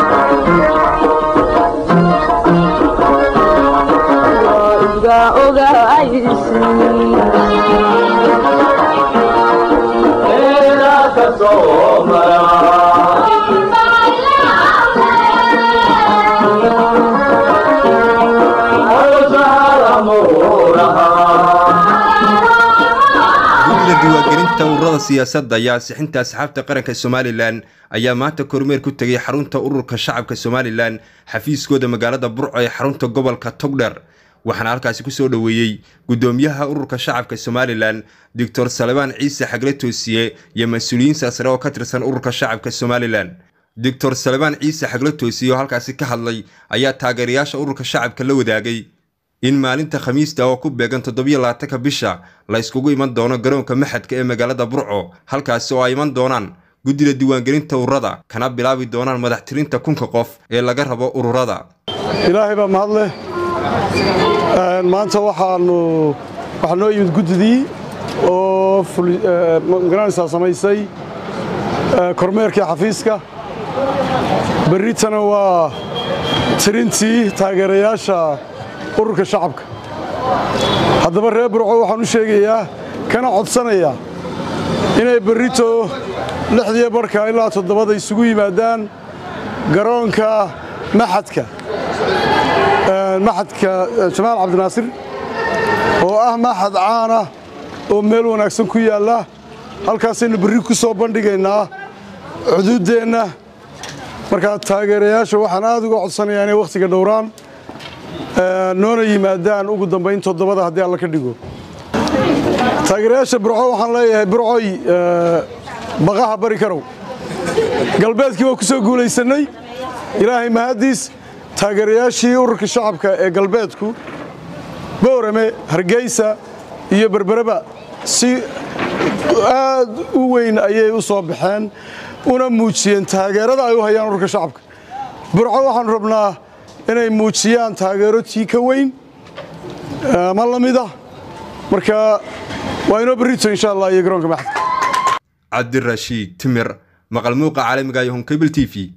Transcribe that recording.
gudida diiwaangelinta ururada siyaasadda iyo ansixinta asxaabta qaranka somalilan ayaa maanta kormeer ku tegay xarunta ururka shacabka somalilan xafiiskooda magaalada burco ee xarunta gobolka togdher waxaana halkaasi kusoo dhoweeyey gudoomiyaha ururka shacabka somalilan doctor salebaan ciise xagle toosiye iyo mas-uuliyiin saasare oo ka tirsan ururka shacabka somalilan doctor salebaan ciise xagle toosiye oo halkaasi ka hadlay ayaa taageerayaasha ururka shacabka la wadaagay in maalinta khamiista oo ku beegan toddobiyo labaatanka bisha la yskugu iman doono garoonka maxadka ee magaalada burco halkaasi oo ay iman doonaan guddida diiwaangelinta ururada kana bilaabi doonaan madaxtirinta kunka qof ee laga rabo ururada ilaahay baa mahad leh maanta waxaanu waxaa noo yimid guddidii oo magaranaysaa samaysay kormeerkii xafiiska berritana waa tirintii taageerayaasha ururka shacabka haddaba reer burco waxaan u sheegayaa kana codsanayaa inay berrito lixdiyo barhka ilaa toddobada isugu yimaadaan garoonka maxadka maxadka jamaal cabdinaasir oo ah maxad caana oo meel wanaagsan ku yaalla halkaasaynu berri ku soo bandhigaynaa xuduuddeenna markaa taageerayaasha waxaan aad uga codsanayaa inay wakhtiga dhowraan noona yimaadaan ugu dambayn toddobada haddii alla ka dhigo taageerayaasha burco waxaan leeyahay burcoy baqaha bari karow galbeedkii waa ku soo guulaysannay ilaahay mahaddiis taageerayaashii ururka shacabka ee galbeedku boorame hargeysa iyo berbereba si aad u weyn ayay u soo baxeen una muujiyeen taageerada ay u hayaan ururka shacabka burco waxaanu rabnaa inay muujiyaan taageero tii ka weyn ama la mid ah marka waa inoo berrito insha allah iyo garoonka maxadka cabdirashiid timir maqal muuqa caalamiga iyo honkabel t v